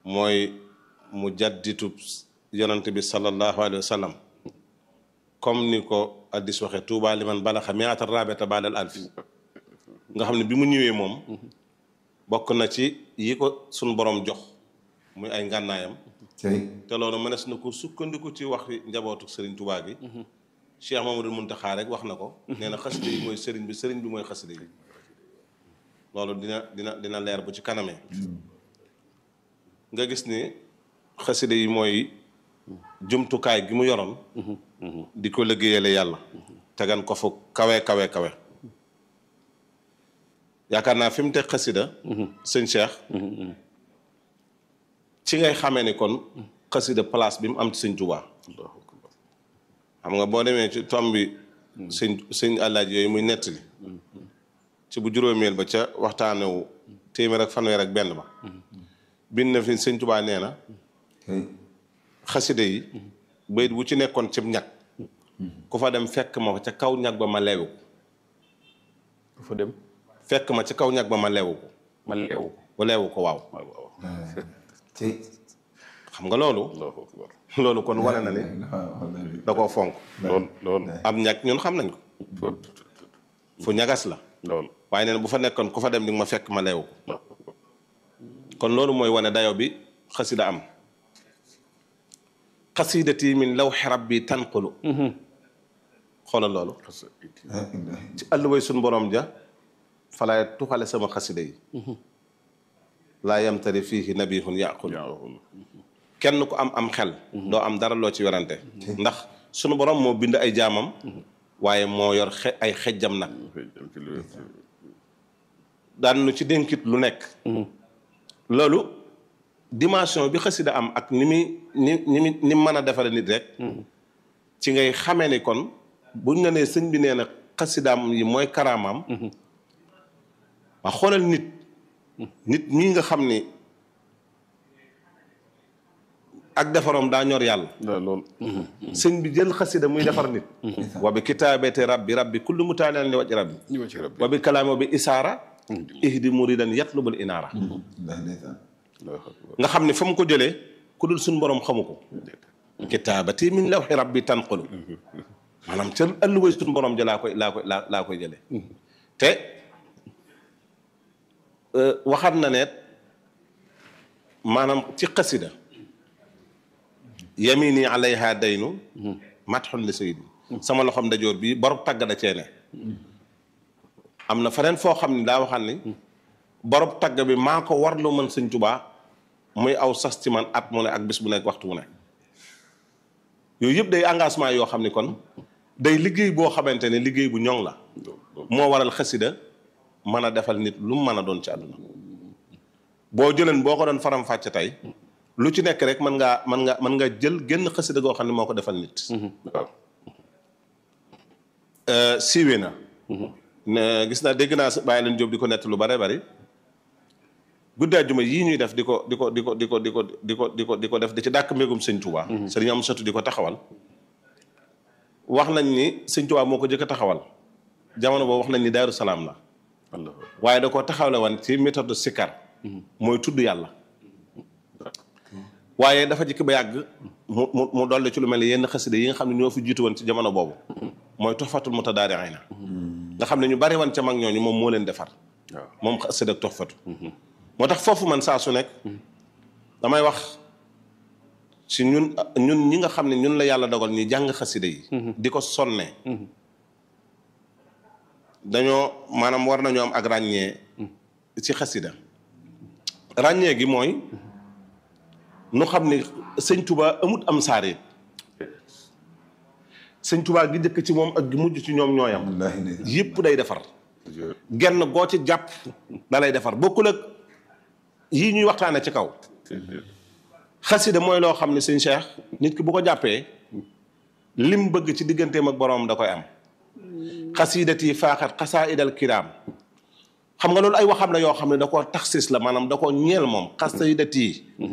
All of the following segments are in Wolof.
mooy mu jadditu yonante bi sallallahu alayhi wa sallam comme ni ko addis waxe tuuba liman balaxa miata rabeta baadal alfi nga xam ne bi mu ñëwee moom bokk na ci yi ko suñ borom jox muy ay ngànnaayam te loolu mënees na ko sukkandiku ci wax njabootu sëriñ Tuubaa gi Cheikh Mamadou Muntaxa rek wax na ko nee na xasida yi mooy sëriñ bi sëriñ bi mooy xasida yi loolu dina dina dina leer bu ci kanamee nga gis ni xasida yi mooy jumtukaay gi mu yoroon di ko liggéeyale yàlla tegan ko fu kawe kawe kawe yaakaar naa fi mu teg xasida sëñ Cheikh ci ngay xamee ni kon xasida place bi mu am ci sëñ Tuubaa xam nga boo demee ci tom bi sëñ sëñ àllaaj yooyu muy nettali ci bu juróomeel ba ca waxtaanewu téeméer ak fanweer ak benn ba bind na fi sëñ Tuubaa nee na xasida yi bayit bu ci nekkoon cib ñag ku fa dem fekk ma ca kaw ñag ba ma leewu ku fa dem fekk ma ca kaw ñag ba ma leewu ko ma leewu ba leewu ko waaw waaw waaw xam nga loolu Allahu akbar loolu kon wane na ni da koo fonk lool lool am ñag ñun xam nañ ko fu ñagas la lool waaye nee na bu fa nekkoon ku fa dem di nga ma fekk ma leewu ko kon loolu mooy wane dayo bi xasida am xasidati min lawxi rabbi tanqulu xoolal loolu ci àlluway suñ borom ja falaay tuxale sama xasida yi laa yamtari fiihi nabihun yaqul kenn ku am am xel doo am dara loo ci werante ndax sunu borom moo bind ay jaamam waaye moo yor xe ay xejjam nag daan nu ci dénkit lu nekk loolu dimension bi xasida am ak ni muy ni ni mu ni mu mën a defare nit rek ci ngay xamee ni kon buñ la nee sëñ bi nee na xasidaam yi mooy karaamaam waa xoolal nit nit ñi nga xam ni ak defaroom daa ñor yàlla lool sëñ bi jël xasida muy defar nit wa bi kitaabati rabbi rabbi kullu mutaalin li waj rabbi ñu ma ci rabbi wa bi kalaami wa bi isaara ihdi muridan yatlubul inaara nga xam ne fa mu ko jëlee ku dul suñ borom xamu ko kitaabati min lawxi rabbi tanqulu maanaam ca ëlluway suñ borom ja laa koy laa koy laa laa koy jëlee te waxaat na ne maanaam ci xasida yamini alayha daynu matxun li sayidi sama loxom ndajoor bi borom tagg da cee ne am na feneen foo xam ne daa waxal ni borom tagg bi maa ko warlu man sëñ Tuubaa muy aw sas ci man at mu ne ak bis bu nekk waxtu mu ne yooyu yëpp day engagement yoo xam ni kon day liggéey boo xamante ne liggéey bu ñoŋ la moo waral xasida mën a defal nit lu mu mën a doon ci àdduna boo jëleen boo ko doon faram fàcce tey lu ci nekk rek mën ngaa mën nga mën nga jël génn xasida goo xam ne moo ko defal nit waaw siiwee na ne gis naa dégg naa bàyyi leen jóob di ko nett lu bare bari guddaa juma yii ñuy def di ko di ko di ko di ko di ko di ko di ko di ko def di ci dàkk mbégum sëñ Tuubaa sëriñ am satu di ko taxawal wax nañ ni sëñ Tuubaa moo ko jëkk a taxawal jamono boobu wax nañ ni Daaru Salaam la Allah waaye da koo taxawle woon ci méthode sikar mooy tudd yàlla waaye dafa jikk ba yàgg mu mu mu dolli ci lu mel ni yenn xasida yi nga xam ne ñoo fi jiitu woon ci jamono boobu mooy toxfatul mutadaariina nga xam ne ñu bari woon ca mag ñooñu moom moo leen defar waaw moom xasida ak toxfatu moo tax foofu man saa su nekk damay wax ci ñun ñun ñi nga xam ne ñun la yàlla dogal ñi jàng xasida yi di ko sonnee dañoo maanaam war nañoo am ak ràññee ci xasida ràññee gi mooy nu xam ne sëñ Tuba amut am saareet sëñ Tuba gi njëkk ci moom ak gi mujj ci ñoom ñooyam yëpp day defar genn goo ci jàpp da lay defar bokkul ak yii ñuy waxtaane ci kaw xasida mooy loo xam ne sëñ Cheikh nit ki bu ko jàppee lim bëgg ci digganteem ak boroom da koy am xasidati faaxat xasaidal kiraam xam nga loolu ay waxam la yoo xam ne da koo taxsis la maanaam da koo ñeel moom xasidati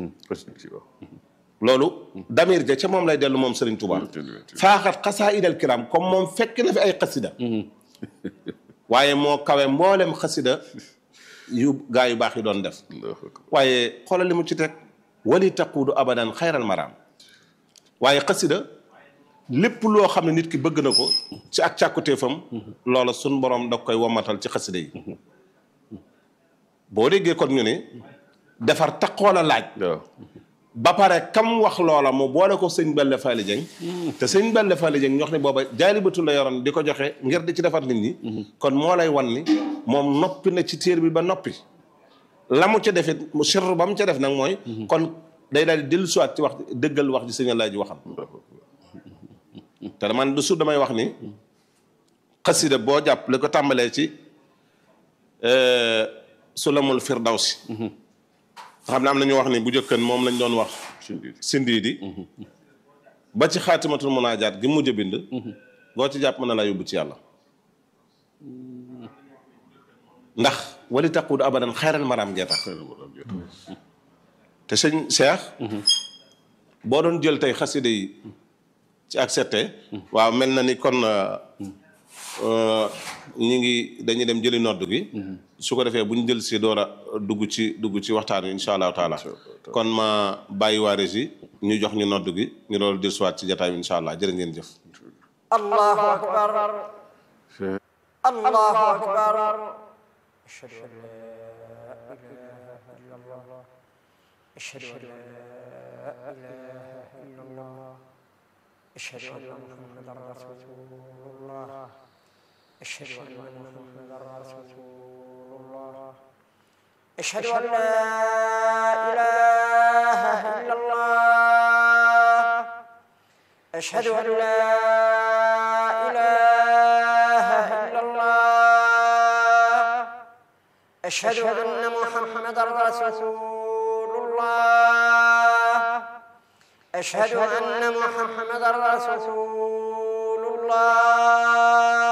loolu damir ja ca moom lay dellu moom Serigne Touba faaxat xasaidal kiraam comme moom fekk na fi ay xasida waaye moo kawe mboolem xasida yu gaa yu baax yi doon def waaye xoolal li mu ci teg wali taquudu abadan xayral maraam waaye xasida lépp loo xam ne nit ki bëgg na ko ci ak càkkutéefam loola sun borom da koy womatal ci xasida yi boo déggee kon ñu ne defar taqoo la laaj waaw ba pare kam wax loola mu boole ko sëñ Belle Faly Dieng te sëñ Belle Faly Dieng ñox ne booba jaalibatu la yoroon di ko joxe ngir di ci defar nit ñi kon moo lay wan ni moom noppi na ci téer bi ba noppi la mu ca defit mu sirru ba mu ca def nag mooy kon day daal di dellu siwaat ci wax dëggal wax ji sëñ Alaaji ji waxam te man du su damay wax ni xasida boo jàpp li ko tàmbalee ci sulamul firdawsi nga xam ne am na ñu wax ni bu njëkkan moom lañ doon wax sindii di ba ci xaatimatul munaajaat gi mujj a bind boo ci jàpp mën na laa yóbbu ci yàlla ndax wali taquud abadan xayral maraam jee tax te sëñ Cheikh boo doon jël tey xasida yi ci accepté waaw mel na ni kon ñi ngi dañuy dem jëli nodd gi su ko defee bu ñu jël si door a dugg ci dugg ci waxtaan wi insha allahu taala kon ma bàyyi waa régie ñu jox ñu nodd gi ñu doon dir siwaat ci jataay bi insha allah jërë ngeen jëf allahu akbar allahu akbar ashhadu an la ilaha illa allah ashhadu an la ilaha illa allah ashhadu anna muhammadan rasulullah ashhadu anna muhammadan rasulullah ashhadu an la ilaha illa allah ashhadu an la ilaha illa allah ashhadu anna muhammadan rasulullah ashhadu anna muhammadan rasulullah